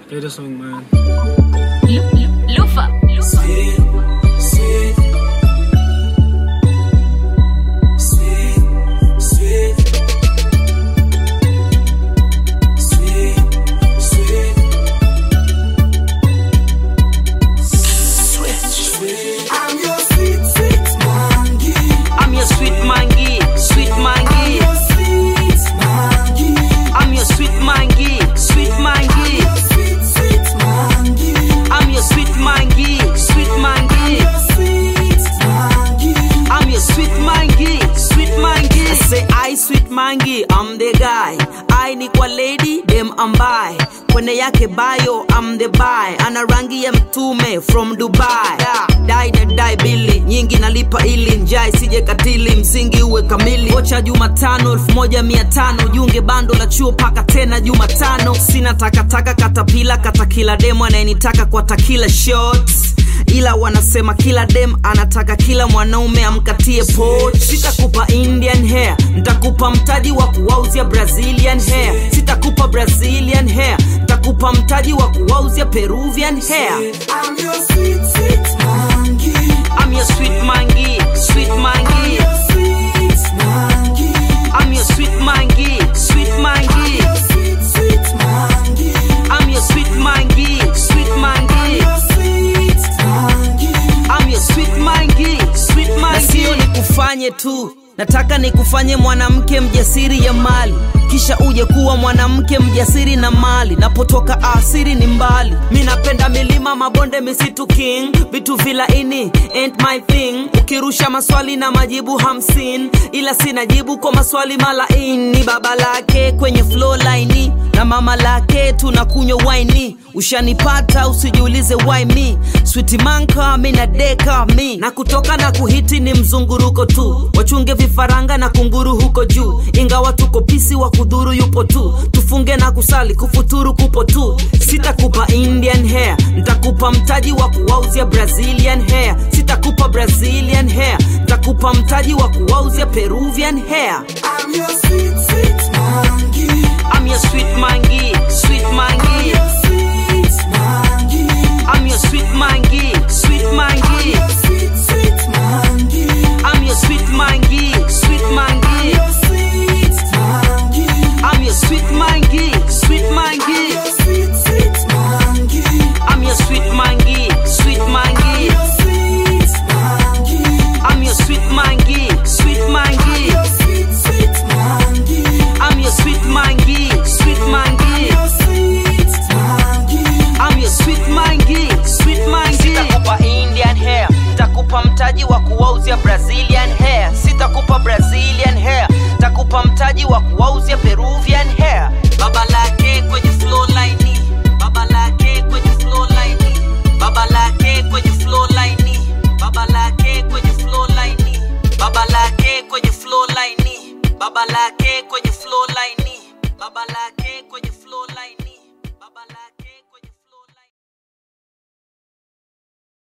Play the song, man. Lufa. Sweet, sweet, sweet, sweet, sweet, sweet, sweet. I'm your sweet, sweet mangi. I'm your sweet mangi, sweet I'm mangi. your sweet mangi. I'm your sweet mangi, sweet mangi. Your sweet, sweet mangi. I'm your sweet mangi, sweet mangi. Your sweet mangi. I'm your sweet mangi, sweet mangi. I say I sweet mangi, I'm the guy. I ni kwa lady, dem ambaye kwenye yake bio I'm the buy. Ana rangi ya mtume from Dubai. Yeah, dai na dai bili nyingi nalipa ili njai sije katili msingi uwe kamili. Kocha Jumatano elfu moja mia tano junge bando la chuo paka tena Jumatano. Sina takataka katapila kata kila demo anayenitaka kwa takila shots ila wanasema kila dem anataka kila mwanaume amkatie poch sitakupa indian hair ntakupa mtaji wa kuwauzia brazilian hair sitakupa brazilian hair ntakupa mtaji wa kuwauzia peruvian hair I'm your sweet, sweet mangi. I'm your sweet mangi, sweet mangi. Your sweet mangi. I'm your sweet mangi, sweet mangi. Your sweet, sweet mangi. I'm your sweet mangi, sweet mangi. Your sweet mangi. I'm your sweet mangi, sweet mangi. Na sio nikufanye tu, nataka nikufanye mwanamke mjasiri ya mali, kisha uje kuwa mwanamke mjasiri na mali. Napotoka asiri ni mbali, mi napenda milima, mabonde, misitu king, vitu vilaini ain't my thing. Ukirusha maswali na majibu hamsini, ila sina jibu kwa maswali malaini. Baba lake kwenye flow line na mama lake tunakunywa waini ushanipata usijiulize why me switi manka mi na deka mi na kutoka na kuhiti ni mzunguruko tu wachunge vifaranga na kunguru huko juu ingawa tuko pisi wa kudhuru yupo tu tufunge na kusali kufuturu kupo tu sitakupa indian hair ntakupa mtaji wa kuwauzia brazilian hair sitakupa brazilian hair ntakupa mtaji wa kuwauzia peruvian hair I'm your sweet, sweet mangi. I'm your sweet mangi, sweet mangi. Your sweet mangi. I'm your sweet mangi, sweet mangi. Your sweet, sweet mangi. I'm your sweet mangi, sweet mangi. Your sweet mangi. I'm your sweet mangi, sweet mangi. Your sweet, sweet mangi. I'm your sweet mangi, sweet mangi. Your sweet mangi. I'm your sweet mangi, sweet mangi. Your sweet, sweet mangi. I'm your sweet mangi, sweet mangi. Your sweet mangi. I'm your sweet mangi, sweet mangi. Sitakupa Indian hair, takupa mtaji wa kuwauzia Brazilian hair. Sitakupa Brazilian hair, takupa mtaji wa kuwauzia Peruvian hair. Baba lake kwenye flow line, baba lake kwenye flow line, baba lake kwenye flow line, baba lake kwenye flow line, baba lake kwenye flow line, baba lake kwenye flow